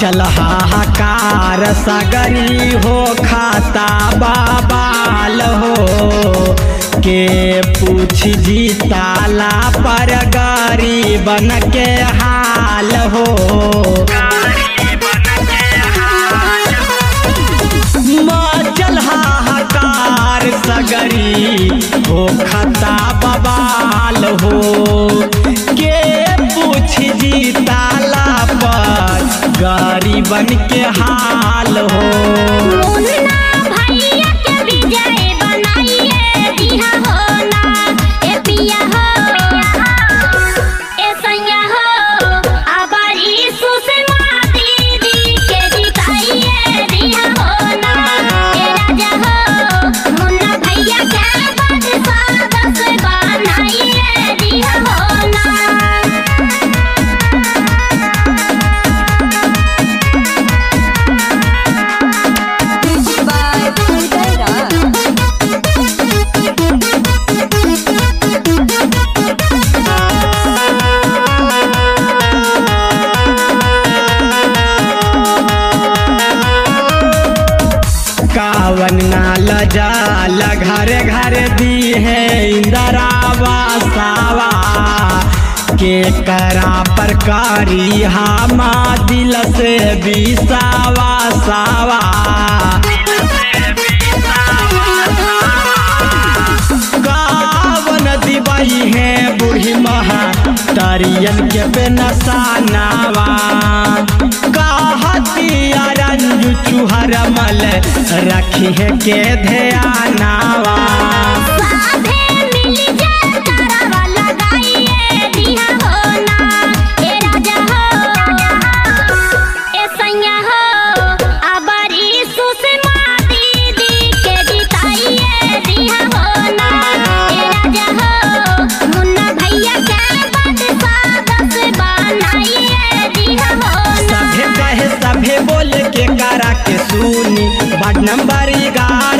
मचल हाहाकार सगरी हो खाता बाबाल हो के पूछ जी ताला पर गरीबन के हाल हो मचल हाहाकार सगरी हो खाता बबाल हो के पूछ जी ताला पर गरीबन के हाल हो मुन्ना भैया के विजय बनाइए दिहा हो ना ए पिया हो ए सैया हो अबर यीशु से दीदी के जिताइए दिहा हो ना ए राजा हो मुन्ना भैया के बादशाह दस बनाइए दिहा हो ना by Pudera. कावन नाल जाल घर घर दी है इंदरावा सावा के करा पर कारी हामा दिल से बिसावा सावा कावन दिवाई है बूढ़ी महा तारियन के बेनसानावा कहतिया रंजू चुहर मल रखी है के ध्यानावा साधे मिली जय तारावा लगाइए दिहा हो ना ए राजा हो ए सैया हो अबर यीशु से दीदी के जिताइए दिहा हो ना ए राजा हो मुन्ना भैया के बादशाह दस बनाइए दिहा हो ना सभे कहे सभे बोल के करा के सुनी बड नंबर ग्यारह